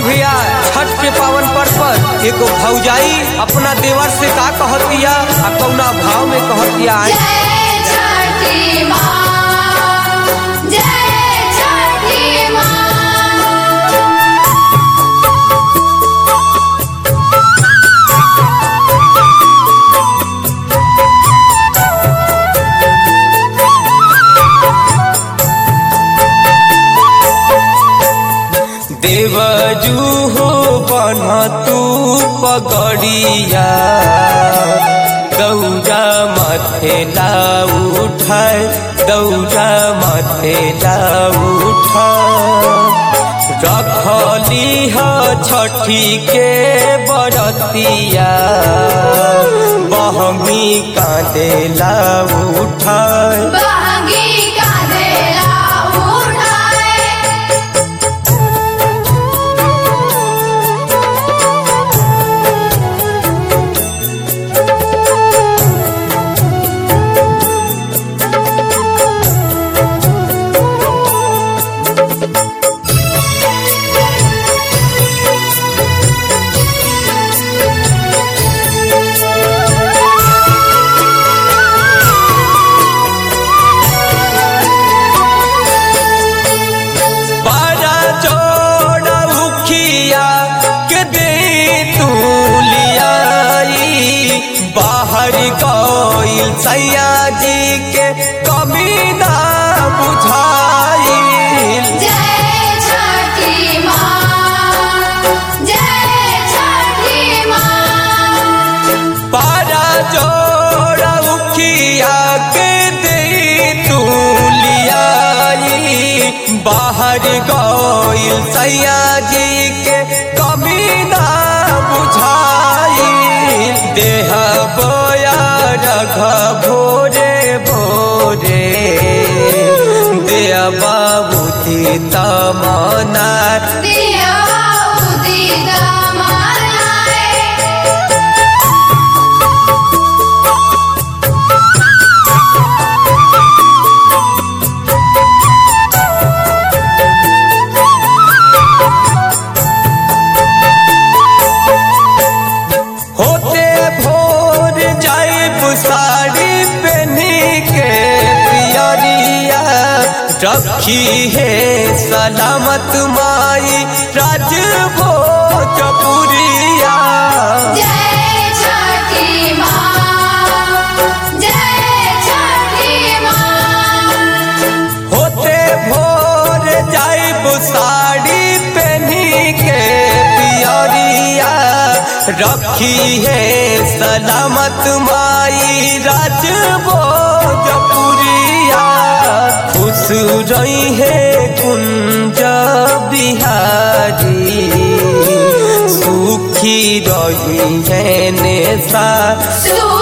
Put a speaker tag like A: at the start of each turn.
A: भैया छठ के पावन पर्व पर एगो भौजाई अपना देवर से का कहतिया आ कौना भाव में कहतिया आई
B: जय छठी माँ जय छठी माँ
A: देवजू हो बन तू पगड़िया दौजा माथे ला उठाए दौजा माथे ला उठाए रखली ह छठी के बरतिया बहमी कांदेला उठाए
B: बहंगी कांधेला उठाए
A: बाजा जोड़ा उखिया के दे तू लियाई बाहर गईल सैया जी के कमी ना बुझाई
B: जय छठी माँ जय छठी माँ
A: बाजा जोड़ा उखिया के दे तू लियाई बाहर गईल सैया जी के कमी ना बुझाई देह बोया रघ भोरे भोरे देह बाबूती तमना
B: दिया उदित मनाए
A: होते भोर जाइब साड़ी पहनी के पियरिया रखी है सलामत माई राज भोजपुरिया
B: जय छठी माँ जय छठी माँ
A: होते भोर जाइब साड़ी पहनी के पियरिया रखी है सलामत माई राज भोजपुरिया खुश रही है कुंज बिहारी सुखी रही है नेसा
B: सुखी